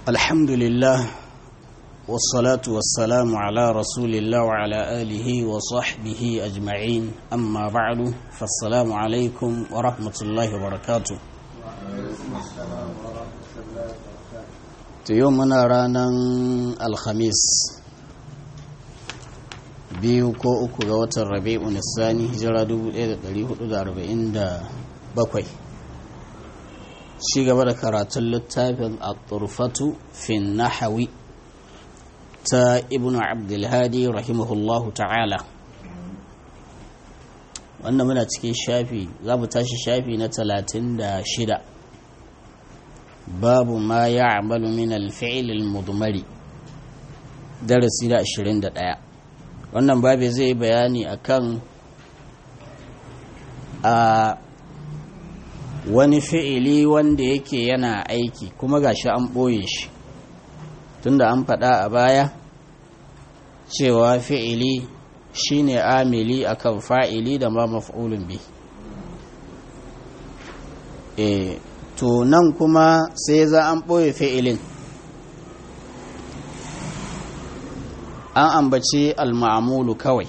الحمد لله والصلاة والسلام على رسول الله وعلى آله وصحبه أجمعين أما بعد فالسلام عليكم ورحمة الله وبركاته يومنا رانا الخميس biyu ko uku ga watan rabi'u nisani hijira 1447 ci gaba da karatun littafin at-turfatu fi nahawi ta ibnu abdulhadi rahimahullahu ta'ala wanda muna cikin shafi za mu tashi shafi na 36 babu ma ya amalu min al-fi'l al-mudmari darasi da 21 wannan babu zai bayani akan a wani fi'ili wanda yake yana aiki kuma gashi an ɓoye shi tunda an faɗa a baya cewa fi'ili shine amili akan fa'ili da ma maf'ulun bi e to nan kuma sai za an ɓoye fi'ilin an ambaci al-ma'amulu kawai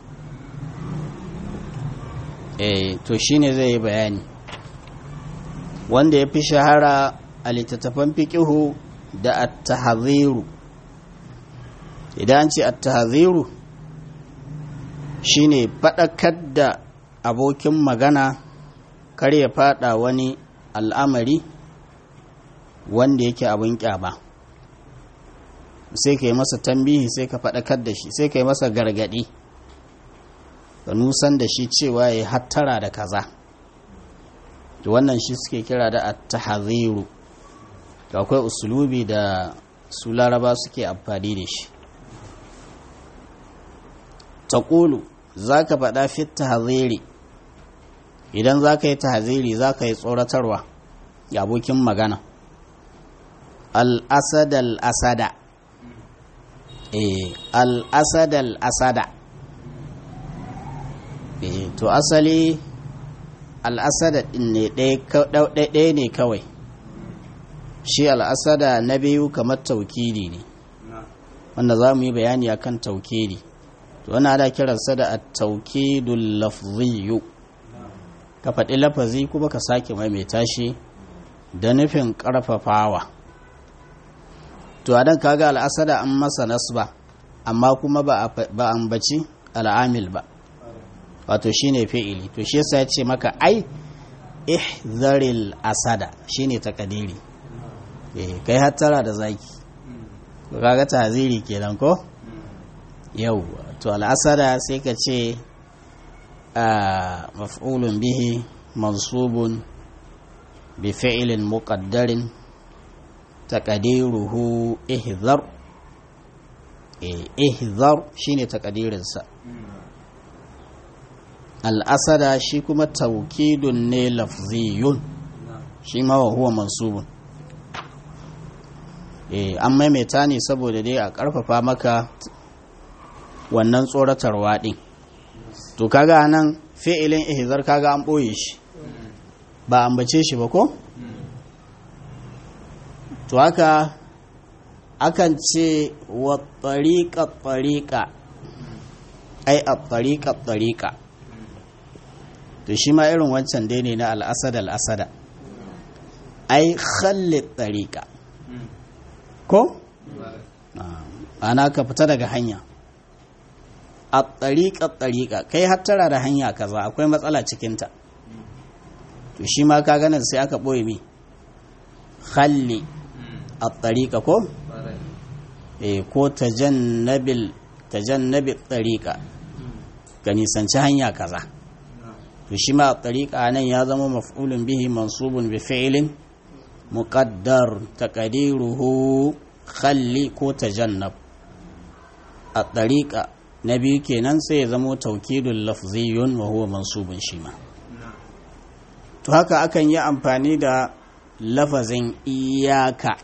e to shine zai yi bayani wanda ya fi shahara a littattafan fiƙihu da at-tahziru idan ce at-tahziru shine faɗakar da abokin magana kar ya faɗa wani al'amari wanda yake abin ƙyama sai ka yi masa tambihi sai ka faɗakar da shi sai ka yi masa gargaɗi ka nusan da shi cewa ya hattara da kaza to wannan shi suke kira da at-tahziru to akwai usulubi da su laraba suke amfani da shi taqulu zaka faɗa fi tahziri idan zaka yi tahziri zaka yi tsoratarwa ga abokin magana al-asad al-asada eh al-asad al-asada eh to asali al'asada ɗin ne ɗaya ne kawai shi al'asada na biyu kamar taukidi ne wanda za mu yi bayani a kan taukidi to wani ana kiransa da a taukidun lafziyu ka faɗi lafazi kuma ka sake maimaita shi da nufin ƙarfafawa to a dan kaga al'asada an masa nasba amma kuma ba ambaci al'amil ba wato shine fi'ili to shi yasa ya ce maka ai ihzaril asada shine takadiri eh kai hattara da zaki ko kaga taziri kenan ko yau to al asada sai ka ce a maf'ulun bihi mansubun bi fi'lin muqaddarin taqdiruhu ihzar eh ihzar shine takadirinsa al'asada shi kuma taukidun ne lafziyun shi ma wa huwa mansubun eh an maimaita ne saboda dai a ƙarfafa maka wannan tsoratarwa ɗin to kaga nan fi'ilin ihzar kaga an ɓoye shi ba ambace shi ba ko to haka akan ce wa tsariƙa tsariƙa ai a tsariƙa tsariƙa to shi ma irin wancan dai ne na al'asada al'asada ai khalli tsarika ko? ana ka fita daga hanya a tsarika tsarika kai hattara da hanya kaza akwai matsala cikinta to shi ma ka ganin sai aka ɓoye mi khalli a tsarika ko? e ko tajannabil tajannabil tsarika ka nisanci hanya kaza to shi ma tariƙa nan ya zama maf'ulun bihi mansubun bi fi'lin muqaddar taqdiruhu khalli ko tajannab a tariƙa na biyu kenan sai ya zama taukidul lafziyun wa huwa mansubun shi ma to haka akan yi amfani da lafazin iyaka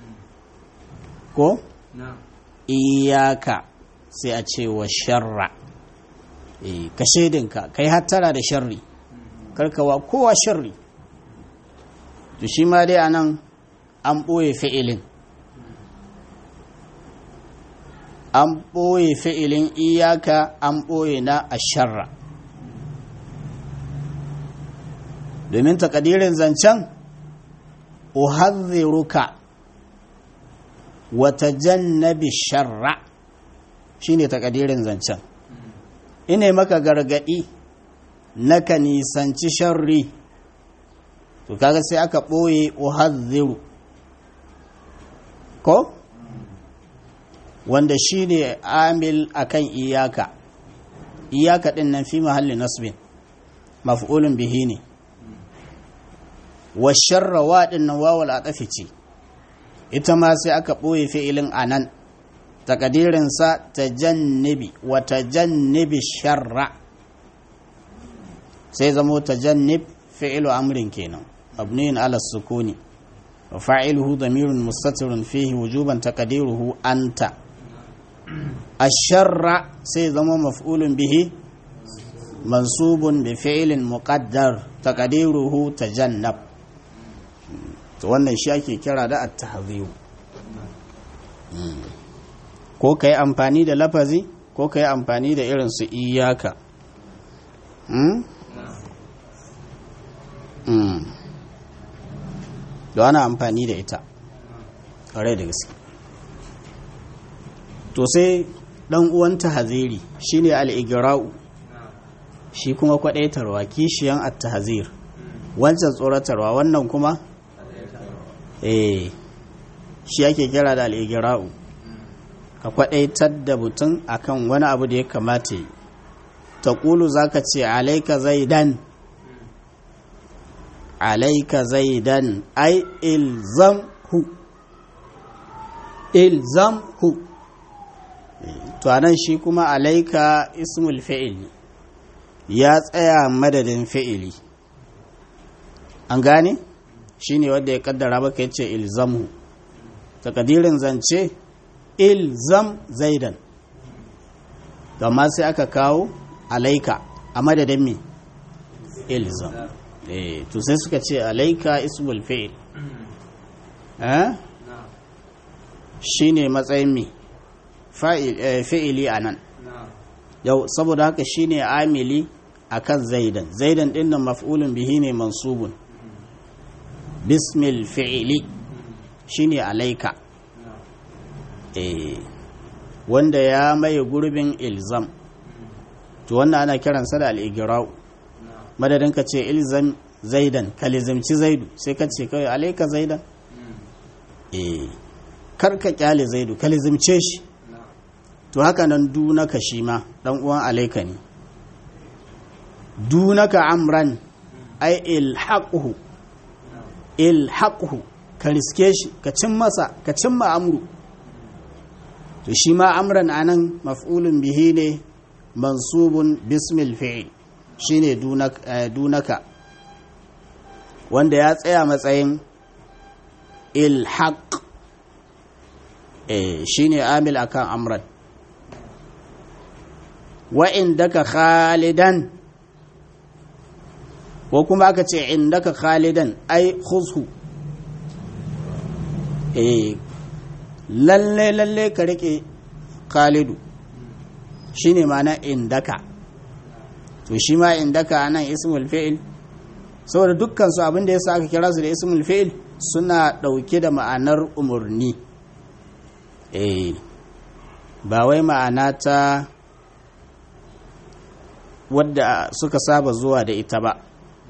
ko iyaka sai a ce wa sharra ka shaidinka kai hattara da sharri karkawa kowa sharri to shi ma dai anan an ɓoye fi'ilin an ɓoye fi'ilin iyaka an ɓoye na asharra domin takadirin zancen uhadhiruka wata jannabi sharra shine takadirin zancen ina maka gargadi na ka nisanci sharri to kaga sai aka ɓoye uhadhiru ko wanda shine amil akan iyaka iyaka din nan fi mahalli nasbin maf'ulun bihi ne wa sharra wa din nan wawal atafi ce ita ma sai aka ɓoye fi'ilin anan takadirinsa ta jannibi wa ta jannibi sharra sai zamo ta jannib fi'ilu amrin kenan mabniyin ala sukuni wa fa'iluhu damirun mustatirun fihi wujuban taqdiruhu anta asharra sai zama maf'ulun bihi mansubun bi fi'ilin muqaddar taqdiruhu tajannab to wannan shi ake kira da at-tahziru ko kai amfani da lafazi ko kai amfani da irin su iyaka da ana amfani da ita ƙwarai da gaske to sai ɗan uwan tahaziri shine al-igra'u shi kuma kwadaitarwa kishiyan at-tahzir wancan tsoratarwa wannan kuma eh shi ake kira da al-igra'u ka kwadaitar da mutum akan wani abu da ya kamata yi taqulu zaka ce alayka zaidan alayka zaidan ai ilzamhu ilzamhu to anan shi kuma alaika ismul fi'il ya tsaya madadin fi'ili an gane shine wanda ya kaddara maka yace ilzamhu takadirin zance ilzam zaidan amma sai aka kawo alaika a madadin me ilzam eh to sai suka ce alaika ismul fi'il eh shine matsayin me fi'ili a nan yau saboda haka shine amili akan zaidan zaidan din nan maf'ulun bihi ne mansubun bismil fi'ili shine alaika eh wanda ya maye gurbin ilzam to wannan ana kiransa da al-igra'u madadin ka ce ilzam zaidan ka lizimci zaidu sai ka ce kawai alaika zaidan eh kar ka kyale zaidu ka lizimce shi to haka nan dunaka shi ma dan uwan alaika ne dunaka amran ai ilhaquhu ilhaquhu ka riske shi ka cin masa ka cimma amru to shi ma amran anan maf'ulun bihi ne mansubun bismil fi'il shine dunaka wanda ya tsaya matsayin ilhaq eh shine amil akan amran wa indaka khalidan ko kuma aka ce indaka khalidan ai khuzhu eh lalle lalle ka rike khalidu shine ma'ana indaka to shi ma indaka anan ismul fi'il saboda dukkan su abinda yasa aka kira su da ismul fi'il suna dauke da ma'anar umurni eh ba wai ma'ana ta wadda suka saba zuwa da ita ba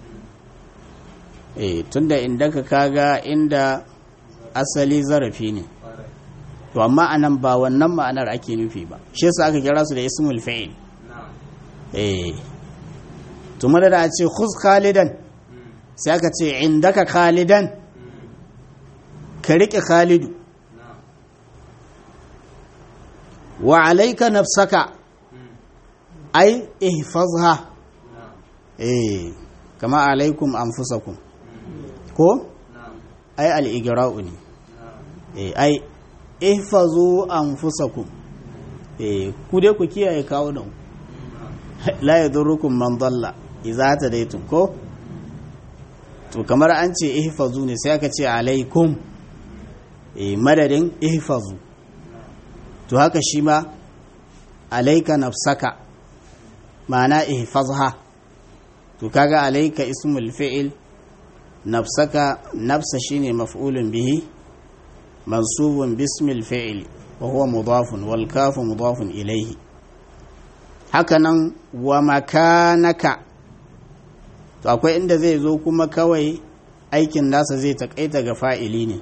eh tunda inda ka kaga inda asali zarafi ne to amma anan ba wannan ma'anar ake nufi ba shi yasa aka kira su da ismul fa'il eh to madada a ce khuz khalidan sai aka ce indaka khalidan ka rike khalidu wa alayka nafsaka ai ihfazha eh kama alaikum anfusakum ko ai al-igra'u ne eh ai ihfazu anfusakum eh ku dai ku kiyaye kawo nan la yadurrukum man dalla idza tadaytum ko to kamar an ce ihfazu ne sai aka ce alaikum eh madadin ihfazu to haka shi ma alaika nafsaka ma'ana ihfazha to kaga alaika ismul fi'il nafsaka nafsa shine maf'ulun bihi mansubun bismil fi'il wa huwa mudafun wal kafu mudafun ilayhi hakanan wa makanaka to akwai inda zai zo kuma kawai aikin nasa zai takaita ga fa'ili ne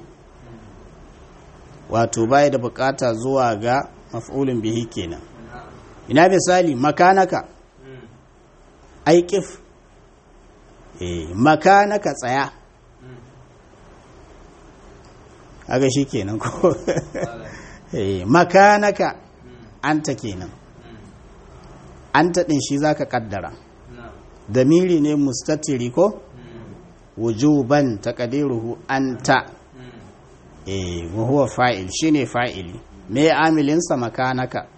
wato baya da bukata zuwa ga maf'ulun bihi kenan ina misali makanaka aikif eh makanaka tsaya aga shi kenan ko eh makanaka anta kenan anta din shi zaka kaddara damiri ne mustatiri ko wujuban taqdiruhu anta eh wa huwa fa'il shine fa'ili me amilin sa makanaka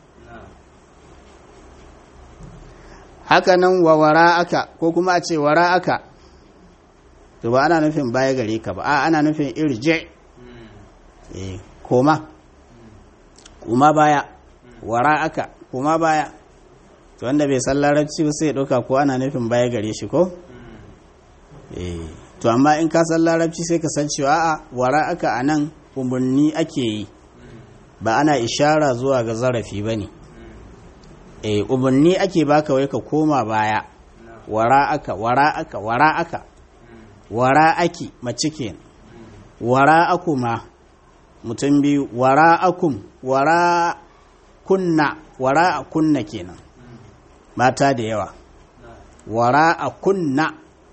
haka nan wa wara'aka ko kuma a ce wara'aka to ba ana nufin baya gare ka ba a ana nufin irje eh koma kuma baya wara'aka kuma baya to wanda bai san larabci ba sai ya ɗauka ko ana nufin baya gare shi ko eh to amma in ka san larabci sai ka san cewa a wara'aka a nan umarni ake yi ba ana ishara zuwa ga zarafi ba ne e umarni ake baka wai ka koma baya wara'aka wara'aka wara'aka wara'aki mace ke wara'akuma mutum biyu wara'akum wara'kunna wara'akunna kenan mata da yawa wara'akunna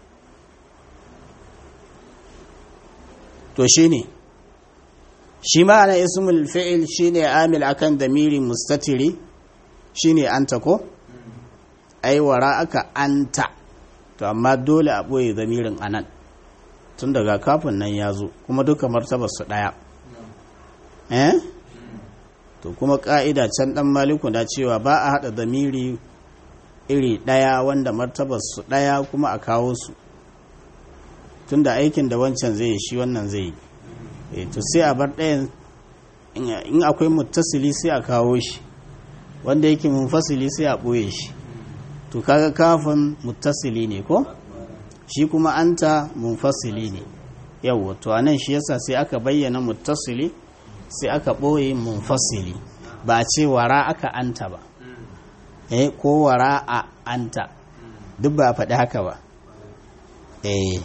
to shine shi ma'ana ismul fi'il shine amil akan damiri mustatiri shine anta ko ai wara aka anta to amma dole a boye damirin anan tun daga kafin nan ya zo kuma duka martabar su daya eh to kuma ka'ida can dan maliku da cewa ba a hada damiri iri daya wanda martabar su daya kuma a kawo su tunda aikin da wancan zai yi shi wannan zai yi to sai a bar ɗayan in akwai muttasili sai a kawo shi wanda yake munfasili sai a ɓoye shi to kaga kafin muttasili ne ko shi kuma anta munfasili ne yawwa to anan shi yasa sai aka bayyana muttasili sai aka ɓoye munfasili ba a ce wara aka anta ba eh ko wara a anta duk ba a faɗi haka ba eh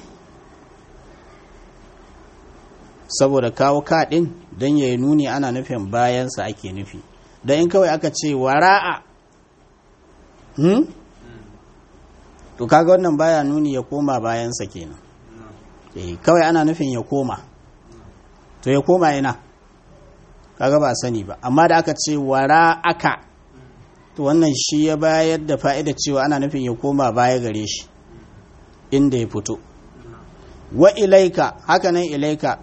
saboda kawo kaɗin don ya yi nuni ana nufin bayansa ake nufi don in kawai aka ce wara'a hmm? to kaga wannan baya nuni ya koma bayansa kenan eh kawai ana nufin ya koma to ya koma ina kaga ba sani ba amma da aka ce wara'aka to wannan shi ya bayar da fa'ida cewa ana nufin ya koma baya gare shi inda ya fito wa ilaika haka nan ilaika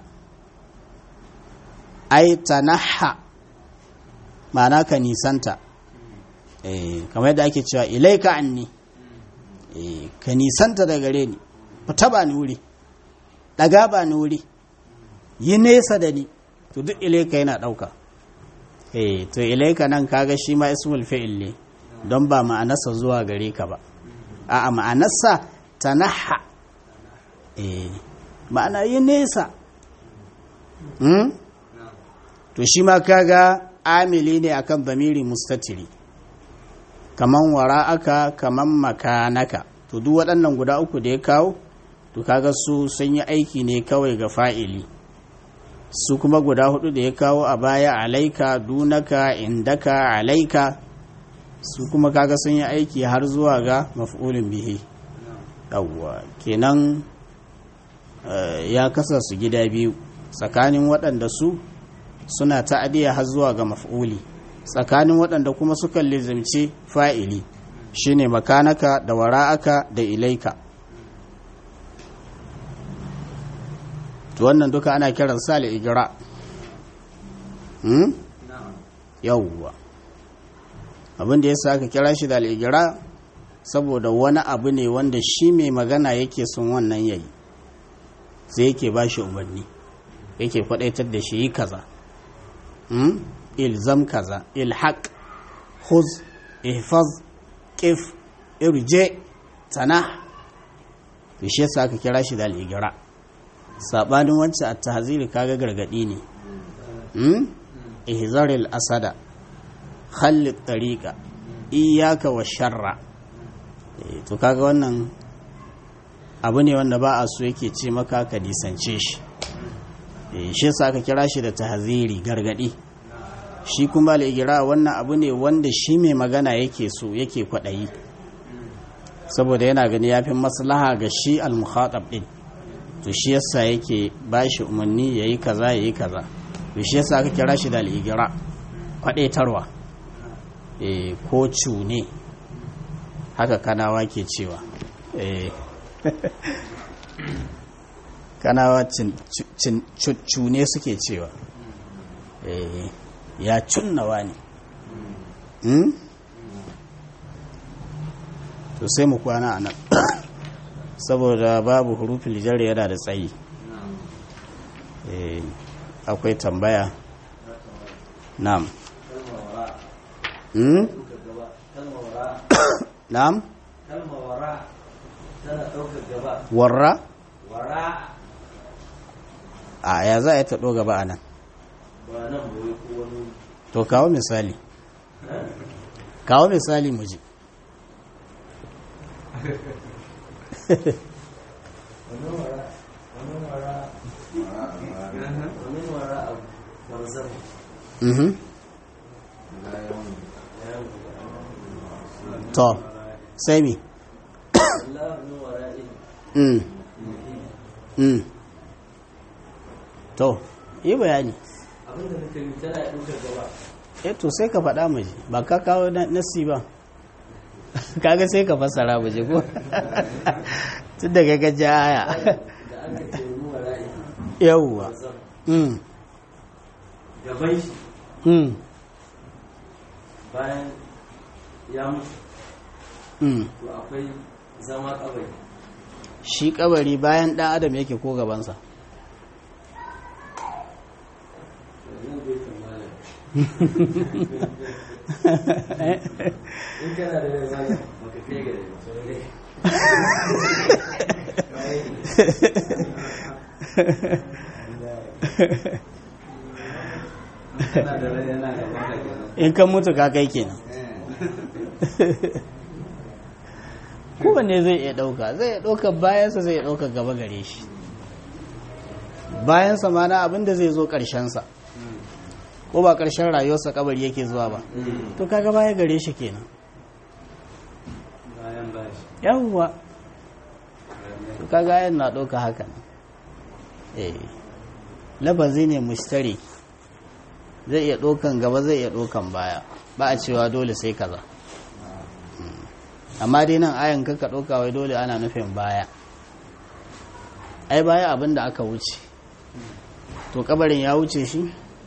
ai tanaha ma'ana ka nisanta eh kamar yadda ake cewa ilaika anni eh ka nisanta da gare ni fita ba ni wuri daga ba ni wuri yi nesa da ni to duk ilaika yana dauka eh to ilaika nan kaga shi ma ismul fi'il ne don ba ma'anarsa zuwa gare ka ba a'a ma'anarsa tanaha eh ma'ana yi nesa hmm? to shi ma kaga amili ne akan zamiri mustatiri kaman wara'aka kaman makanaka to duk waɗannan guda uku da ya kawo to kaga su sun yi aiki ne kawai ga fa'ili su kuma guda hudu da ya kawo a baya alaika dunaka indaka alaika su kuma kaga sun yi aiki har zuwa ga maf'ulin bihi yawwa kenan ya kasa su gida biyu tsakanin waɗanda su suna ta'adiyya har zuwa ga maf'uli tsakanin waɗanda kuma suka lizimci fa'ili shine makanaka da wara'aka da ilaika to wannan duka ana kiran sa igira hmm? yawwa abin da ya sa aka kira shi da al'igira saboda wani abu ne wanda shi mai magana yake son wannan yayi sai yake ba shi umarni yake kwadaitar da shi yi kaza ilzam kaza ilhaq huz ihfaz qif irje tanah to shi yasa aka kira shi da al-igra sabanin wancan at-tahzir kaga gargadi ne hmm ihzaril asada khalli tariqa iyyaka wa sharra to kaga wannan abu ne wanda ba a so yake ce maka ka disance shi shi yasa aka kira shi da tahziri gargadi shi kuma al-igra wannan abu ne wanda shi mai magana yake so yake kwadayi saboda yana gani yafi maslaha ga shi al-mukhatab din to shi yasa yake bashi umarni yayi kaza yayi kaza to shi yasa aka kira shi da al-igra kwadaitarwa eh ko cune haka kanawa ke cewa eh kanawa cune suke cewa eh ya cunnawa ne to sai mu kwana a nan saboda babu hurufin jar yana da tsayi akwai tambaya na'am na'am warra a ya za a yi taɗo gaba a nan to kawo misali kawo misali mu ji Mhm. To, sai mi? Mm. Mm. To, yi bayani. abinda nake yi tana ya ɗaukar gaba Eh to sai ka faɗa mu ji, ba ka kawo nasi ba. Kaga sai ka fassara mu ji ko? Tun daga gaji aya. da aka ce ruwa ra'i Yawwa. zan Mm. gaban shi Mm. bayan ya mutu Mm. to akwai zama kabari Shi kabari bayan ɗan adam yake ko gabansa. yanzu bai tambaya in kana da rai malam baka kai ga rai ba sai dai kana da rai yana gaban ka kenan In kan mutu ka kai kenan. kowanne zai iya ɗauka zai iya ɗauka bayansa zai iya ɗauka gaba gare shi bayansa ma na abin da zai zo ƙarshensa ko ba ƙarshen rayuwarsa kabari yake zuwa ba to kaga baya gare shi kenan bayan bashi yawwa to kaga yan na ɗauka haka nan eh lafazi ne mushtari zai iya ɗaukan gaba zai iya ɗaukan baya ba a cewa dole sai kaza amma dai nan ayan kaka ɗauka wai dole ana nufin baya ai baya abin da aka wuce to kabarin ya wuce shi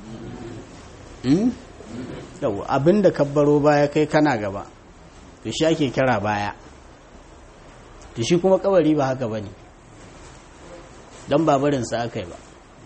yau abin da kabbaro baya kai kana gaba to shi ake kira baya to shi kuma kabari ba haka ba ne don babarinsa aka yi ba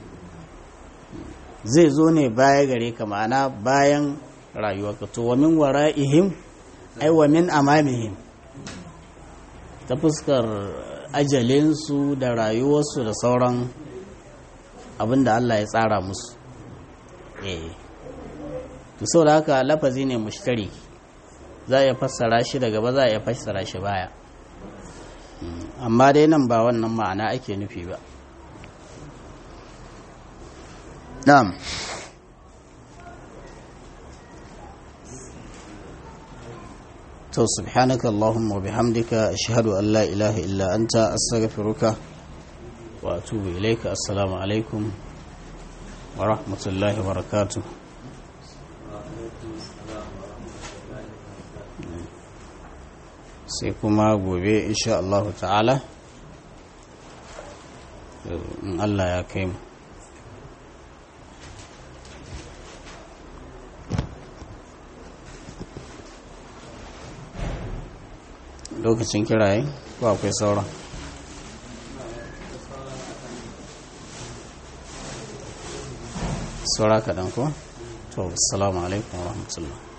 zai zo ne baya gare ka ma'ana bayan rayuwarka to wa min wara'ihim ai wa min amamihim ta fuskar ajalinsu da rayuwarsu da sauran abin da Allah ya tsara musu eh to sau da haka lafazi ne mushtari za a iya fassara shi daga ba za a iya fassara shi baya amma dai nan ba wannan ma'ana ake nufi ba na'am to subhanaka allahumma bihamdika ashhadu an la ilaha illa anta astaghfiruka wa atubu ilayka assalamu alaikum wa rahmatullahi wa barakatuh sai kuma gobe insha Allah ta'ala in Allah ya kai mu lokacin kiraye ko akwai sauran saura kaɗan ko to assalamu alaikum wa rahmatullah